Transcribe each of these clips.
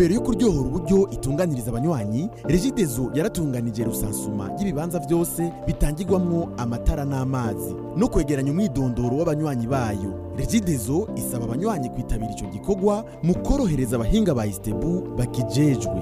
ntumbero yo kuryohora uburyo itunganiriza abanywanyi regidezo yaratunganije rusansuma y'ibibanza byose bitangirwamwo amatara n'amazi no kwegeranya umwidondoro w'abanywanyi bayo regidezo isaba abanywanyi kwitabira ico gikorwa mu korohereza abahinga ba istebu bakijejwe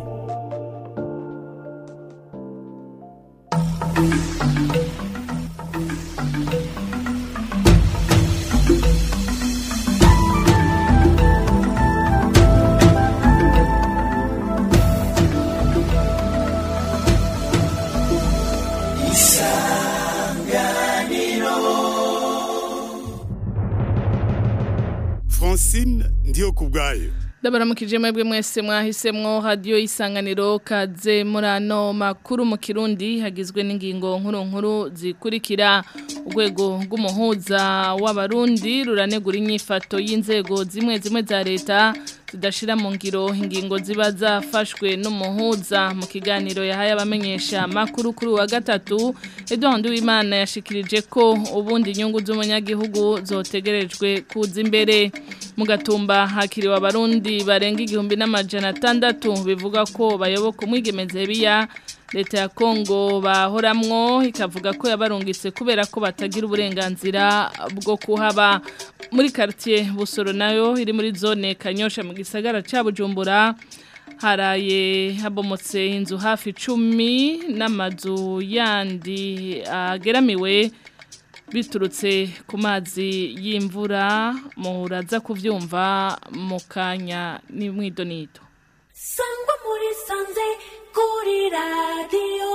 francine ndiyo ku bwayo ndabaramukije mwebwe mwese mwahisemwo radiyo y'isanganiro kaze muri ano makuru mu kirundi hagizwe n'ingingo nkuru nkuru zikurikira urwego rw'umuhuza w'abarundi ruranegura inyifato y'inzego zimwe zimwe za leta zidashira mu ngiro ingingo ziba zafashwe n'umuhuza mu kiganiro yahaye abamenyesha makuru kuri wa gatatu Edouard Uwimana yashikirije ko ubundi inyungu z'umunyagihugu zotegerejwe kuza imbere mu gatumba hakiriwe abarundi barenga igihumbi n'amajana atandatu bivuga ko bayoboka umwigemeze biya leta ya Kongo bahoramwo ikavuga ko yabarungitse kubera ko batagira uburenganzira bwo kuhaba muri quartier Busoro nayo iri muri zone Kanyosha mu gisagara ca Bujumbura haraye habomotse inzu hafi 10 n'amazu yandi ageramiwe biturutse ku mazi y'imvura muhuraza kuvyumva mu kanya ni mwidonito sangwa muri sanze kuri radiyo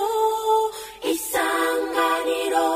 isanganiro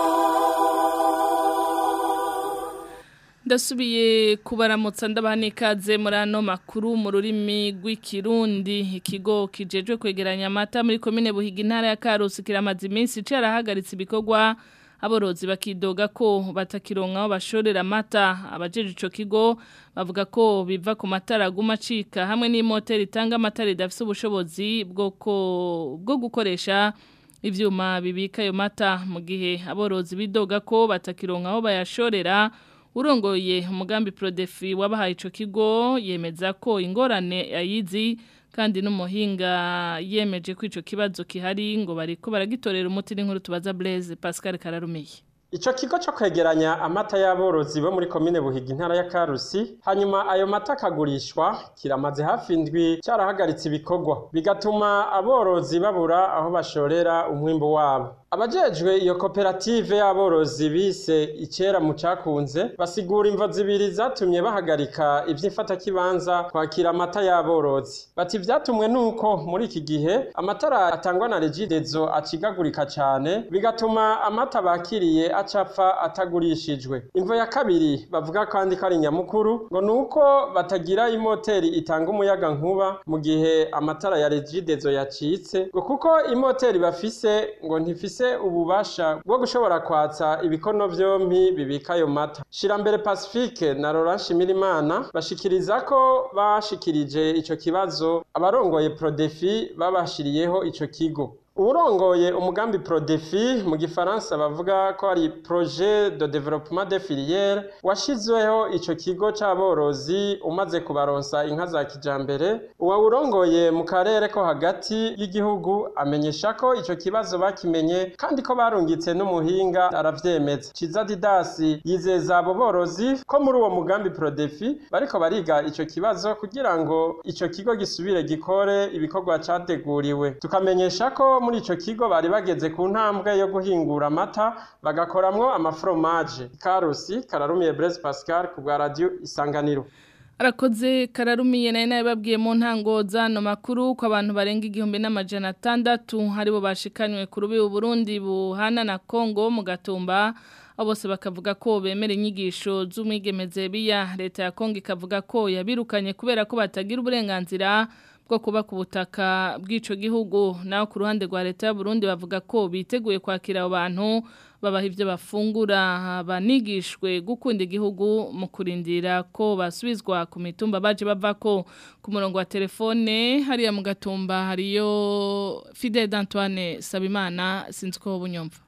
ndasubiye kubaramutsa ndabaha n'ikaze muri ano makuru mu rurimi rw'ikirundi ikigo kijejwe kwegeranya amata muri komine buhiga intara ya karusi kiramaze iminsi carahagaritse ibikorwa aborozi bakidoga ko batakironka aho bashorera amata abajeje ico kigo bavuga ko biva ku matara aguma acika hamwe n'imoteri itanga amata ridafise ubushobozi bwo bwo gukoresha ivyuma bibika ayo mata mu gihe aborozi bidoga ko batakironka aho bayashorera urongoye umugambi prodefi wabahaye ico kigo yemeza ko ingorane yayizi kandi n'umuhinga yemeje ko ico kibazo kihari ngo bariko baragitorera umuti n'inkuru tubaza Blaise Pascal Kararumiye Ico kigo cyo kwegeranya amata y'aborozi bo muri komine Buhiga intara ya Karusi hanyuma ayo mata akagurishwa kiramaze hafi indwi cyarahagaritse ibikorwa bigatuma aborozi babura aho bashorera umwimbo wabo abajejwe iyo koperative y'aborozi bise icera mu cakunze basigura imvo zibiri zatumye bahagarika ivy'imfatakibanza kwakira amata y'aborozi bati vyatumwe nuko muri iki gihe amatara atangwa na regidezo acigagurika cane bigatuma amata bakiriye acapfa atagurishijwe imvo ya kabiri bavuga kandi ko ari nyamukuru ngo nuko batagira imoteri itanga umuyaga nkuba mu gihe amatara ya regidezo yacitse ngo kuko imoteri bafise ngo ntifise ububasha bwo gushobora kwatsa ibikono vyompi bibika ayo mata shirambere pacifique na Laurent Shimirimana bashikiriza ko bashikirije ico kibazo abarongoye Prodefi babashiriyeho ico kigo uburongoye umugambi Prodefi mu gifaransa bavuga ko ari projet de développement des filières washizweho ico kigo c'aborozi umaze kubaronsa inka za kijambere uwawurongoye mu karere ko hagati y'igihugu amenyesha ko ico kibazo bakimenye kandi ko barungitse n'umuhinga aravyemeza Ciza Didasi yizeza abo borozi ko muri uwo mugambi Prodefi bariko bariga ico kibazo kugira ngo ico kigo gisubire gikore ibikorwa categuriwe tukamenyesha ko muri ico kigo bari bageze ku ntambwe yo guhingura amata bagakoramwo amafromaje karusi kararumiye Blaise Pascal ku bwa radio isanganiro arakoze kararumiye nayo nayo babwiye mu ntango zano makuru ko abantu barenga igihumbi n'amajana atandatu aribo bashikanywe ku rubi Burundi buhana na Kongo mu gatumba bose bakavuga ko bemera inyigisho z'umwigemeze biya leta ya Kongo ikavuga ko yabirukanye kubera ko batagira uburenganzira bwo kuba ku butaka bw'ico gihugu naho ku ruhande rwa leta ya Burundi bavuga ko biteguye kwakira abo bantu babaha ibyo bafungura banigishwe gukunda igihugu mu kurindira ko basubizwa ku mitumba baje bava ko ku murongo wa telefone hariya mu gatumba hariyo Fidel Antoine Sabimana sinzi ko bunyumva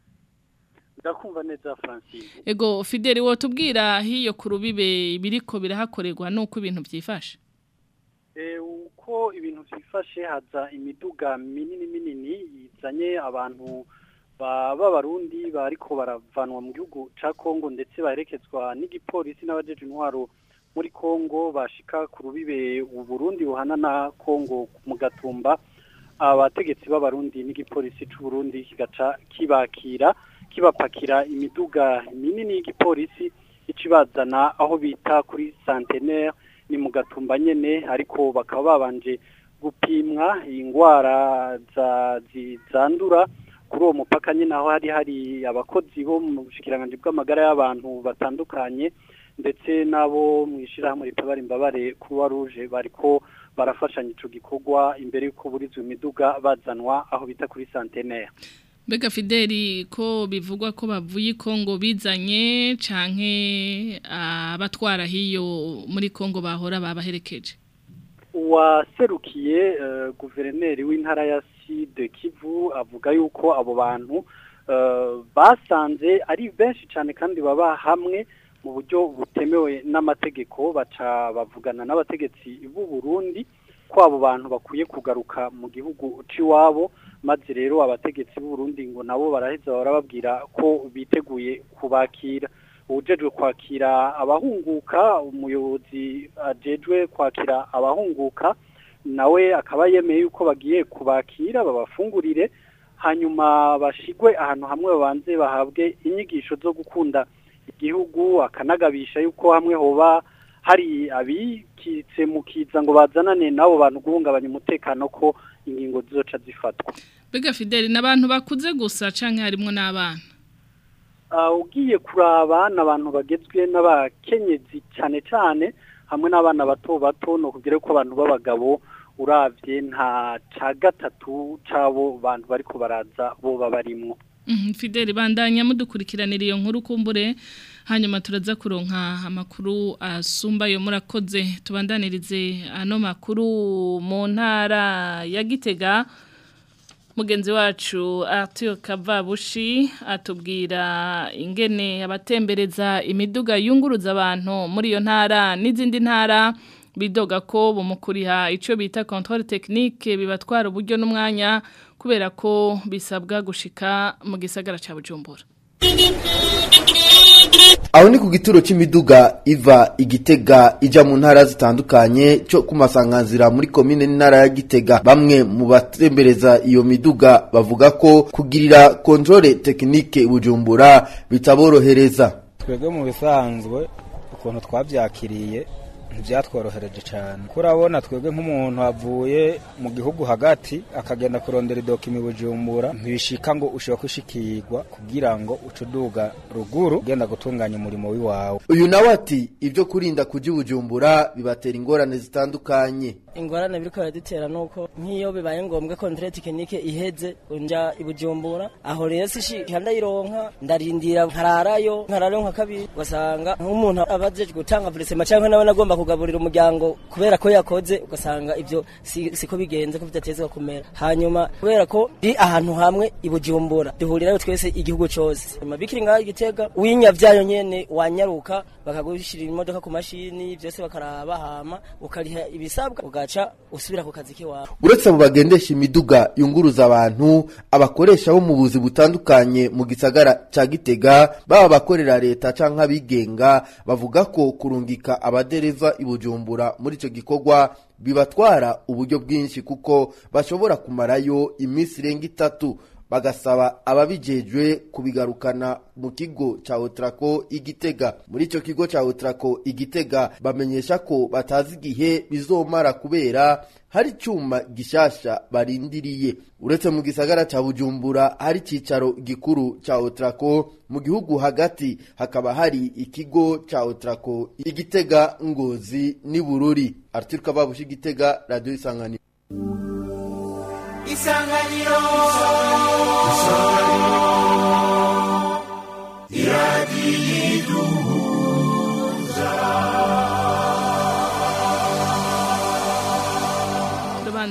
ndakumva neza Francine ego Fidel wo tubwira hiyo ku rubibe biriko birahakorerwa nuko ibintu byifashe eh uko uko ibintu byifashe haza imiduga minini minini izanye abantu b'abarundi bariko baravanwa mu gihugu ca Kongo ndetse baherekezwa n'igipolisi n'abajeje intwaro muri Kongo bashika ku rubibe Burundi buhana na Kongo mu gatumba abategetsi b'abarundi n'igipolisi c'u Burundi kigaca kibakira kibapakira imiduga minini y'igipolisi icibazana aho bita kuri centenaire ni mu gatumba nyene ariko bakaba babanje gupimwa ingwara za zandura kuri uwo mupaka nyine aho hari hari abakozi bo mu bushikiranganje bw'amagara y'abantu batandukanye ndetse n'abo mu ishyirahamwe ritabara imbabare kuruwa ruje bariko barafashanya ico gikorwa imbere y'uko burizwa imiduga bazanwa aho bita kuri centenaire Mbega Fideli ko bivugwa ko bavuye Kongo bizanye canke abatwara hiyo muri Kongo bahora babaherekeje uwaserukiye uh, guverineri w'intara ya Sud Kivu avuga yuko abo bantu uh, basanze ari benshi cyane kandi baba hamwe mu buryo butemewe n'amategeko baca bavugana n'abategetsi b'u Burundi ko abo bantu bakwiye kugaruka mu gihugu c'iwabo maze rero abategetsi b'u Burundi ngo nabo baraheza barababwira ko biteguye kubakira ubujejwe kwakira abahunguka umuyobozi ajejwe kwakira abahunguka nawe akaba yemeye yuko bagiye kubakira babafungurire hanyuma bashigwe ahantu hamwe babanze bahabwe inyigisho zo gukunda igihugu akanagabisha yuko hamwe hoba hari abikitse mu kiza ngo bazanane n'abo bantu guhungabanya umutekano ko ingingo zizoca zifatwa Bega Fideli n'abantu bakuze gusa canke harimo n'abana ugiye kuraba n'abantu bagezwe n'abakenyezi cyane cyane hamwe n'abana bato bato no kugira ko abantu b'abagabo uravye nta ca gatatu cabo bantu bariko baraza bo babarimwo Fideli bandanya mudukurikiranira iyo nkuru kumbure hanyuma turaza kuronka amakuru asumba yo murakoze tubandanirize ano makuru mu ntara ya Gitega mugenzi wacu Arthur Kavabushi atubwira ingene abatembereza imiduga yunguruza abantu muri iyo ntara n'izindi ntara bidoga ko bumukuriha ico bita controle technique bibatwara uburyo n'umwanya kubera ko bisabwa gushika mu gisagara ca Bujumbura aho ni ku gituro cy'imiduga iva igitega ijya mu ntara zitandukanye cyo ku masanganzira muri komine n'intara ya gitega bamwe mu batembereza iyo miduga bavuga ko kugirira kontrole tekinike bujumbura bitaborohereza twebwe mu bisanzwe ukuntu twabyakiriye ntibyatworohereje cyane kurabona twebwe nk'umuntu avuye mu gihugu hagati akagenda kurondera idokima bujumbura ntibishika ngo ushobora kwishikirwa kugira ngo ucuduga ruguru ugenda gutunganya umurimo w'iwawe uyu nawe ati ibyo kurinda kujya bujumbura bibatera ingorane zitandukanye ingorane biriko biradutera nuko nk'iyo bibaye ngombwa kontre tekinike iheze nja ibujumbura aho rero sishika ndayironka ndarindira nkararayo nkararayo nka kabiri ugasanga nk'umuntu abajeje gutanga vurisema canke nawe nagomba kugaburira umuryango kubera ko yakoze ugasanga ivyo si- siko bigenze ko bidatezwa kumera hanyuma kubera ko ndi ahantu hamwe ibujumbura duhurirayo twese igihugu cose hanyuma bikiri ngaho igitega winyavyayo nyene wanyaruka bakagushirira imodoka ku mashini vyose bakaraba hama ukariha ibisabwa ugaca usubira ku kazi kiwawe uretse abo bagendesha imiduga yunguruza abantu abakoresha bo mu buzi butandukanye mu gisagara ca gitega baba abakorera leta canke abigenga bavuga ko kurungika abadereva i bujumbura muri ico gikorwa bibatwara uburyo bwinshi kuko bashobora kumarayo iminsi irenga itatu bagasaba ababijejwe kubigarukana mu kigo ca Otrako igitega muri ico kigo ca Otrako igitega bamenyesha ko batazi igihe bizomara kubera hari icuma gishasha barindiriye uretse mu gisagara ca Bujumbura hari cicaro gikuru ca Otrako mu gihugu hagati hakaba hari ikigo ca Otrako igitega ngozi ni bururi Arthur Kababushi igitega radio isanganiro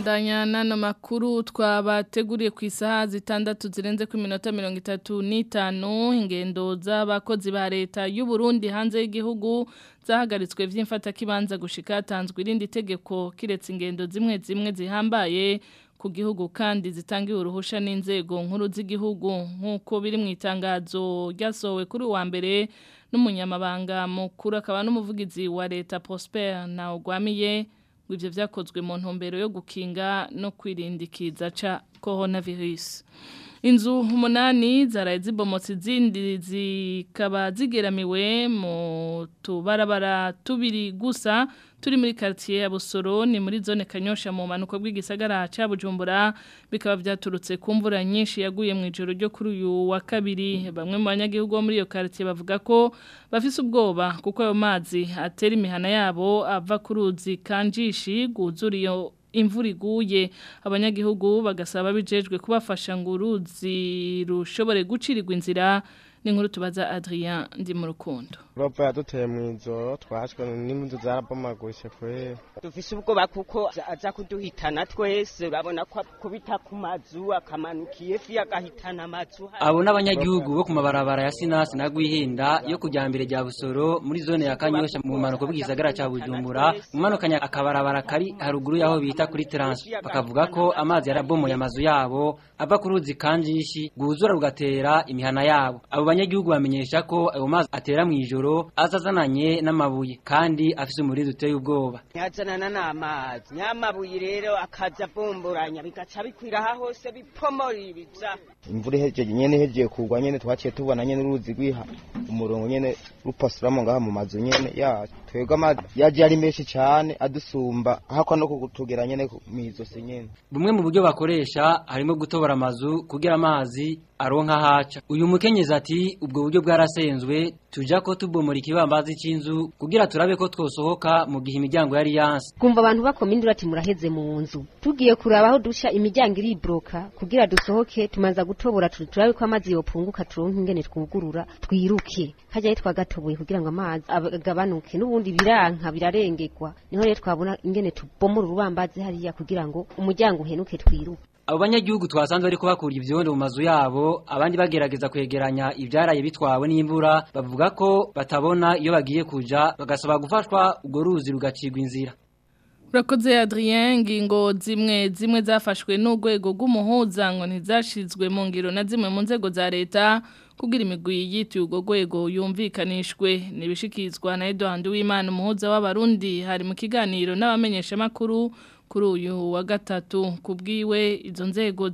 turabandanya n'ano makuru twabateguriye ku isaha zitandatu zirenze ku minota mirongo itatu n'itanu ingendo z'abakozi ba leta y'u Burundi hanze y'igihugu zahagaritswe vy'imfatakibanza gushika hatanzwe irindi tegeko kiretse ingendo zimwe zimwe zihambaye ku gihugu kandi zitangiwe uruhusha n'inzego nkuru z'igihugu nk'uko biri mu itangazo ryasohowe kuri uwa mbere n'umunyamabanga mukuru akaba n'umuvugizi wa leta Prosper na Ogwamiye ivyo vyakozwe mu ntumbero yo gukinga no kwirindikiza ca coronavirus inzu umunani zaraye zibomotse izindi zikaba zigeramiwe mu tubarabara tubiri gusa turi muri quartier ya Busoro ni muri zone Kanyosha mu manuko bw'igisagara ca Bujumbura bikaba vyaturutse ku mvura nyinshi yaguye mu ijoro ryo kuri uyu wa kabiri bamwe mu banyagihugu bo muri iyo quartier bavuga ko bafise ubwoba kuko ayo mazi atera imihana yabo ava ku ruzi kanjishi guzura iyo imvura iguye abanyagihugu bagasaba bijejwe kubafasha ngo uruzi rushobore gucirirwa inzira ni nkuru tubaza Adrien ndi mu rukundo Robo yaduteye mu ijoro twashwe n'impundu zarabomaguritse kwera dufise ubwoba kuko aza kuduhitana twese urabona ko kubita ku mazu akamanukiye fi agahitana amazu abo n'abanyagihugu bo ku mabarabara ya sinasi na gwihinda yo kujya mbere rya busoro muri zone ya kanyosha mu manuko bw'igisagara cya bujumbura umanukanya akabarabara kari haruguru y'aho bita kuri transi bakavuga ko amazi yarabomoye amazu yabo ava ku ruzi kanjishi rwuzura rugatera imihana yabo abo banyagihugu bamenyesha ko ayo mazi atera mu ijoro azazananye n'amabuye kandi afise umuriro uteye ubwoba yazanana n'amazi nyamabuye rero akaza abumburanya bigaca bikwira aha hose bipomora ibiza imvura ihejeje nyene ihejeje kugwa nyene twaciye tubona nyene uruzi rwiha umurongo nyene rupasuramo ngaha mu mazu nyene yacu twebwe amazi yaje ari menshi cane adusumba hakwa no kutugera nyene mw'izosi nyene bumwe mu buryo bakoresha harimo gutobora amazu kugira amazi aronka haca uyu mukenyezi ati ubwo buryo bwarasenzwe tuja ko tubomora ikibambazi c'inzu kugira turabe ko twosohoka mu gihe imiryango yari yanse kumva abantu bakoma induru ati muraheze mu nzu tugiye kuraba aho dusha imiryango iribroka kugira dusohoke tumanza gutobora turabe ko amazi yopunguka turonke ingene twugurura twiruke hajya twagatoboye kugira ngo amazi agabanuke n'ubundi biranka birarengerwa niho rero twabona ingene tubomora urubambazi hariya kugira ngo umuryango uhenuke twiruke abo banyagihugu twasanze bariko bakura ivyondo mu mazu yabo abandi bagerageza kwegeranya ivyaraye bitwawe n'imvura bavuga ko batabona iyo bagiye kuja bagasaba gufashwa urwo ruzi rugacirwa inzira Urakoze Adrien ngingo zimwe zimwe zafashwe n'urwego rw'umuhuza ngo ntizashizwe mu ngiro na zimwe mu nzego za leta kugira imigwi yituye urwo rwego yumvikanishwe nibishikizwa na Edouard Uwimana umuhuza w'abarundi hari mu kiganiro n'abamenyesha makuru kuri uyu wa gatatu kubwiwe izo nzego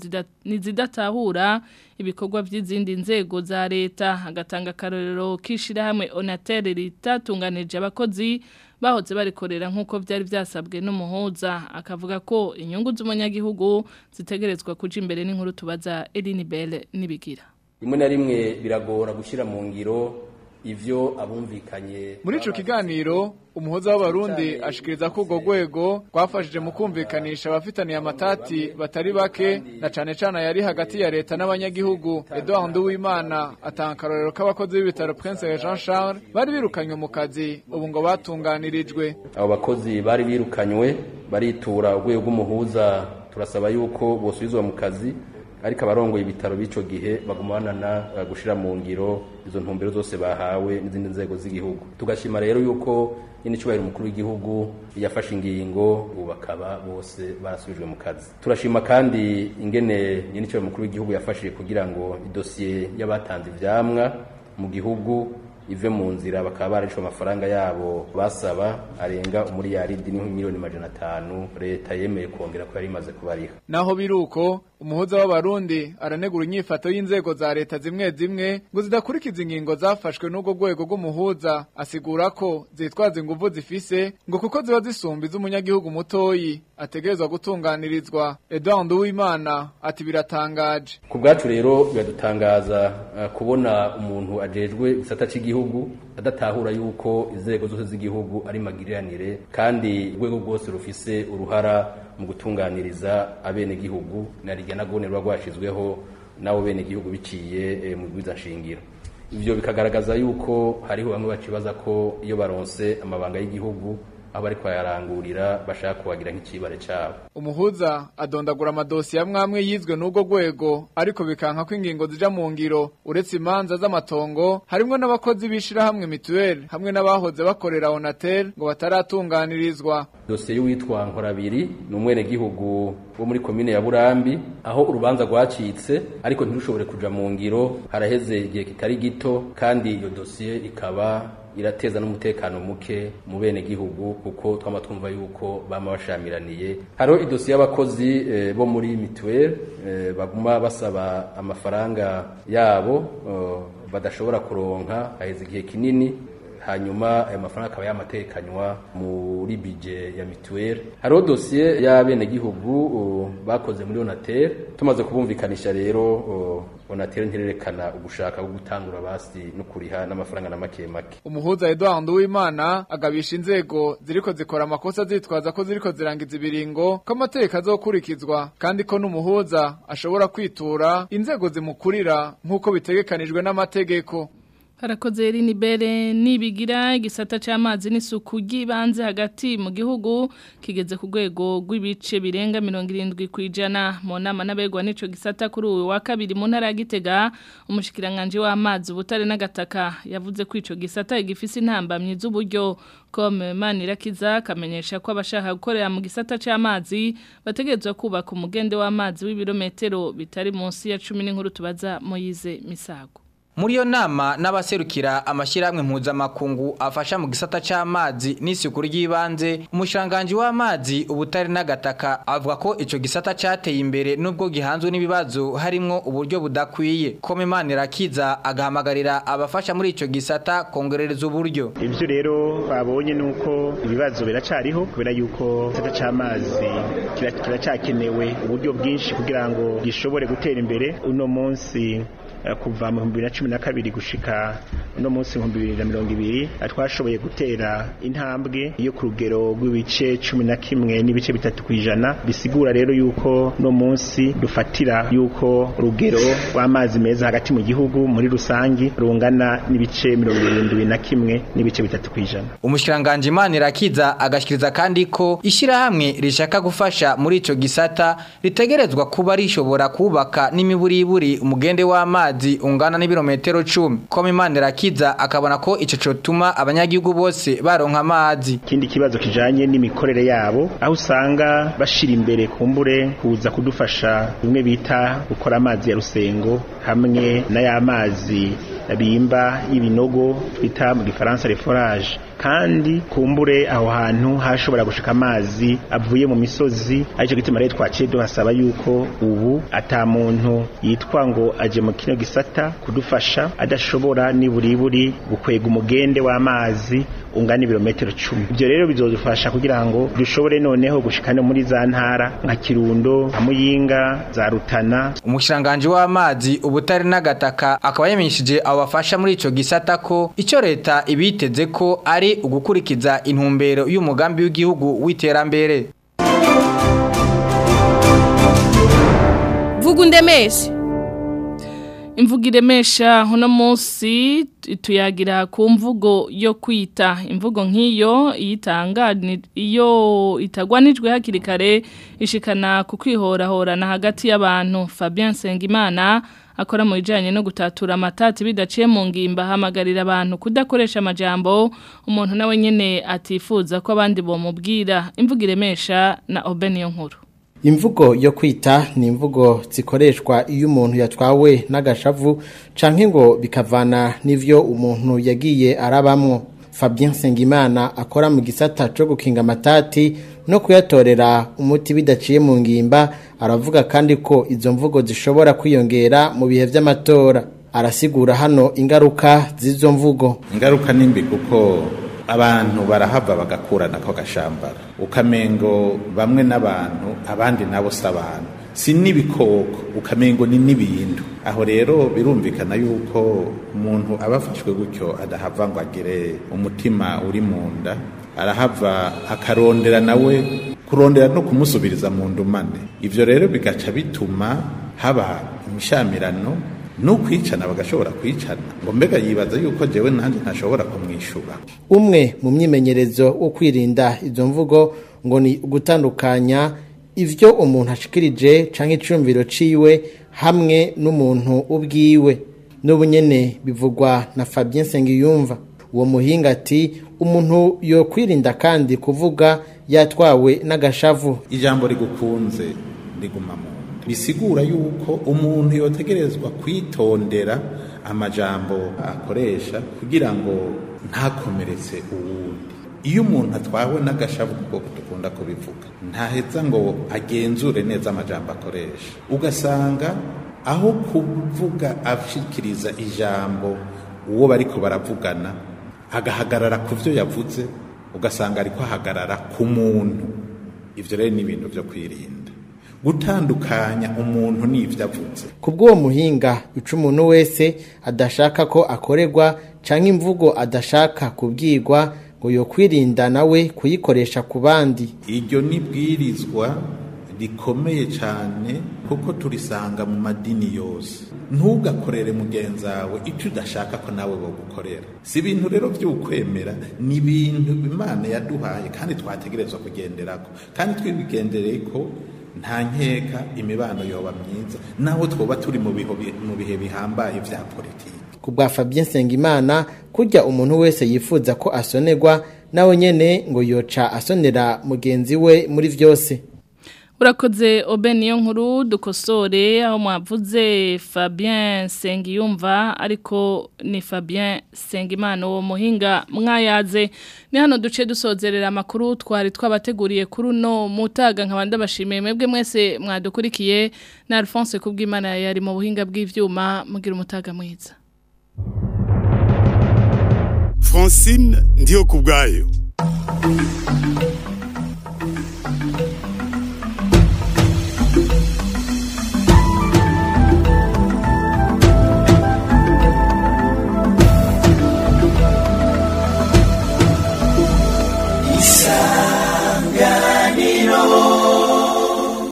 zidatahura ibikorwa by'izindi nzego za leta agatanga akarorero k'ishyirahamwe onateri ritatunganije abakozi bahoze barikorera nk'uko byari byasabwe n'umuhuza akavuga ko inyungu z'umunyagihugu zitegerezwa kuja imbere n'inkuru tubaza Eline Belle nibigira rimwe na rimwe biragora gushyira mu ngiro ivyo abumvikanye muri ico kiganiro umuhoza w'abarundi ashikiriza ko urwo rwego rwafashije mu kumvikanisha abafitaniye amatati batari bake na cane cane yari hagati ya leta n'abanyagihugu Edouard Nduwimana atanga akarorero k'abakozi b'ibitaro Prince Jean Charles bari birukanywe mu kazi ubu ngo batunganirijwe abo bakozi bari birukanywe baritura urwego rw'umuhuza turasaba yuko bosubizwa mu kazi ariko abarongoye ibitaro b'ico gihe baguma banana gushira mu ngiro izo ntumbero zose bahawe n'izindi nzego z'igihugu tugashima rero yuko nyine cyubahiro umukuru w'igihugu yafashe ingingo ubu bakaba bose barasubijwe mu kazi turashima kandi ingene nyine cyubahiro umukuru w'igihugu yafashe kugira ngo idosiye y'abatanze ivyamwa mu gihugu ive mu nzira bakaba barishwe amafaranga yabo basaba arenga umuriyaridi n'imiliyoni majana atanu leta yemeye kongera ko yari imaze kubariha naho biruko umuhuza w'abarundi aranegura inyifato y'inzego za leta zimwe zimwe ngo zidakurikiza ingingo zafashwe n'ubwo rwego rw'umuhuza asigura ko zitwaza inguvu zifise ngo kuko ziba zisumba iz'umunyagihugu mutoyi ategerezwa gutunganirizwa Edouard Uwimana ati biratangaje ku bwacu rero biradutangaza uh, kubona umuntu ajejwe igisata cy'igihugu adatahura yuko inzego zose z'igihugu ari magiriranire kandi urwego rwose rufise uruhara mu gutunganiriza abenegihugu na rijya na gone ruba rwashizweho n'abo benegihugu biciye e, mu bwiza nshingiro ivyo bikagaragaza yuko hariho bamwe bacibaza ko iyo baronse amabanga y'igihugu aho bari kwayarangurira bashaka kubagira nk'icibare cabo umuhuza adondagura amadosiye amwe amwe yizwe n'ubwo rwego ariko bikanka ko ingingo zija mu ngiro uretse imanza z'amatongo harimwo n'abakozi b'ishirahamwe mituweli hamwe n'abahoze bakorera onatel ngo bataratunganirizwa dosiye y'uwitwa nkorabiri ni umwenegihugu wo muri komine ya burambi aho urubanza rwacitse ariko ntirushobore kuja mu ngiro haraheze igihe kitari gito kandi iyo dosiye ikaba irateza n'umutekano muke mu bene gihugu kuko twama twumva yuko bama bashamiraniye hariho idosiye y'abakozi e, bo muri mituweli e, baguma basaba amafaranga yabo e, badashobora kuronka haheze igihe kinini hanyuma ayo mafaranga akaba yamatekanywa muri bije ya mituweli hariho dosiye y'abenegihugu bakoze muri onatel tumaze kubumvikanisha rero onatel ntirerekana ugushaka ko gutangura basi no kuriha n'amafaranga na make make umuhuza Edouard Nduwimana agabisha inzego ziriko zikora amakosa zitwaza ko ziriko zirangiza ibiringo ko amategeko azokurikizwa kandi ko n'umuhuza ashobora kwitura inzego zimukurira nk'uko bitegekanijwe n'amategeko harakoze rinibere nibigira igisata cy'amazi n'isuku ry'ibanze hagati mu gihugu kigeze ku rwego rw'ibice birenga mirongo irindwi ku ijana mu nama n'abegwa n'icyo gisata kuri uyu wa kabiri mu ntara ya gitega umushyikiranganje w'amazi ubutare n'agataka yavuze ko icyo gisata gifise intambamyi z'uburyo kome manirakiza akamenyesha ko abashaka gukorera mu gisata cy'amazi bategerezwa kubaka umugende w'amazi w'ibirometero bitari munsi ya cumi n'inkuru tubaza moyize misago muri iyo nama n'abaserukira amashyirahamwe mpuzamakungu afasha mu gisata cy'amazi n'isuku ry'ibanze umushiranganji w'amazi ubutare n'agataka avuga ko icyo gisata cyateye imbere nubwo gihanzwe n'ibibazo harimo uburyo budakwiye ko imana irakiza agahamagarira abafasha muri icyo gisata kongerereza uburyo ibyo rero babonye ni uko ibibazo biracariho kubera yuko igisata cy'amazi kiracyakenewe uburyo bwinshi kugira ngo gishobore gutera imbere uno munsi kuva mu bihumbi bibiri na cumi na kabiri gushika uno munsi ibihumbi bibiri na mirongo ibiri twashoboye gutera intambwe yo ku rugero rw'ibice cumi na kimwe n'ibice bitatu ku ijana bisigura rero yuko uno munsi dufatira yuko urugero rw'amazi meza hagati mu gihugu muri rusange rungana n'ibice mirongo irindwi na kimwe n'ibice bitatu ku ijana umushyiranganje imana irakiza agashyikiriza kandi ko ishyirahamwe rishaka gufasha muri icyo gisata ritegerezwa kuba rishobora kubaka n'imiburiburi umugende w'amazi amazi ungana n'ibirometero 10 koma imana irakiza akabona ko ico cotuma abanyagihugu bose baronka amazi ikindi kibazo kijanye n'imikorere yabo aho usanga bashira imbere kumbure kuza kudufasha bimwe bita gukora amazi ya rusengo hamwe n'ayamazi bimba y'ibinogo twita mu gifaransa reforage kandi kumbure aho hantu hashobora gushika amazi avuye mu misozi aricyo gituma rero twaciye duhasaba yuko ubu ata muntu yitwa ngo aje mu kino gisata kudufasha adashobora niburiburi gukwega umugende w'amazi ungana ibirometero cumi ibyo rero bizodufasha kugira ngo dushobore noneho gushika no muri za ntara nka kirundo nka muyinga za rutana umushyiranganje w'amazi ubutare n'agataka akaba yamenyeshije abo bafasha muri ico gisata ko icyo leta ibiteze ko ari ugukurikiza intumbero y'umugambi w'igihugu w'iterambere vuga undemeshe imvugo iremesha uno munsi tuyagira ku mvugo yo kwita imvugo nk'iyo iyo itagwanijwe hakiri kare ishikana ku kwihorahorana hagati y'abantu Fabien Sengimana akora mu bijyanye no gutatura amatati bidaciye mu ngimba ahamagarira abantu kudakoresha amajambo umuntu nawe nyine atifuza ko abandi bamubwira imvugo iremesha na obeniyo nkuru imvugo yo kwita ni imvugo zikoreshwa iyo umuntu yatwawe n'agashavu canke ngo bikavana n'ivyo umuntu yagiye arabamwo Fabien Sengimana akora mu gisata cyo gukinga amatati no kuyatorera umuti bidaciye mu ngimba aravuga kandi ko izo mvugo zishobora kwiyongera mu bihe vy'amatora arasigura hano ingaruka z'izo mvugo ingaruka nimbi kuko abantu barahava bagakurana ko gashambara ukamengo bamwe n'abantu abandi nabo si abantu si n'ibikoko ukamengo ni n'ibintu aho rero birumvikana yuko umuntu aba afashwe gutyo adahava ngo agire umutima uri mu nda arahava akarondera nawe kurondera no kumusubiriza mu ndumane ivyo rero bigaca bituma haba imishamirano n'ukwicana bagashobora kwicana ngo mbega yibaza yuko jewe nanjye ntashobora kumwishyura umwe mu myimenyerezo wo kwirinda izo mvugo ngo ni ugutandukanya ivyo umuntu ashikirije canke icumviro ciwe hamwe n'umuntu ubwiwe n'ubu nyene bivugwa na Fabien Sengiyumva uwo muhinga ati umuntu yo kwirinda kandi kuvuga yatwawe n'agashavu ijambo rigukunze riguma mu nda bisigura yuko umuntu yotegerezwa kwitondera amajambo akoresha kugira ngo ntakomeretse uwundi iyo umuntu atwawe n'agashavu kuko dukunda kubivuga ntaheza ngo agenzure neza amajambo akoresha ugasanga aho kuvuga ashikiriza ijambo uwo bariko baravugana agahagarara ku byo yavuze ugasanga ariko ahagarara ku muntu ivyo rero ni ibintu vyo kwirinda gutandukanya umuntu n'ivyo avuze kubw'uwo muhinga ica umuntu wese adashaka ko akorerwa canke imvugo adashaka kubwirwa ngo yo kwirinda nawe kuyikoresha ku bandi iryo ni bwirizwa rikomeye cyane kuko turisanga mu madini yose ntugakorere mugenzi wawe icyo udashaka ko nawe bagukorera si ibintu rero by'ukwemera ni ibintu imana yaduhaye kandi twategerezwa kugenderako kandi twibigendereye ko nta nkeka imibano yoba myiza naho twoba turi mu bihe bihambaye bya politiki ku bwa Fabien Sengimana kurya umuntu wese yifuza ko asonerwa nawe nyene ngo yoca asonera mugenzi we muri vyose urakoze obe niyo nkuru dukosore aho mwavuze Fabien Sengiyumva ariko ni Fabien Sengimana uwo muhinga mwayaze ni hano duce dusozerera amakuru twari twabateguriye kuri uno mutaga nkabanda bashimiye mwebwe mwese mwadukurikiye na Alphonse kubw'Imana yari mu buhinga bw'ivyuma mugira umutaga mwiza Francine ndiyo kubgayo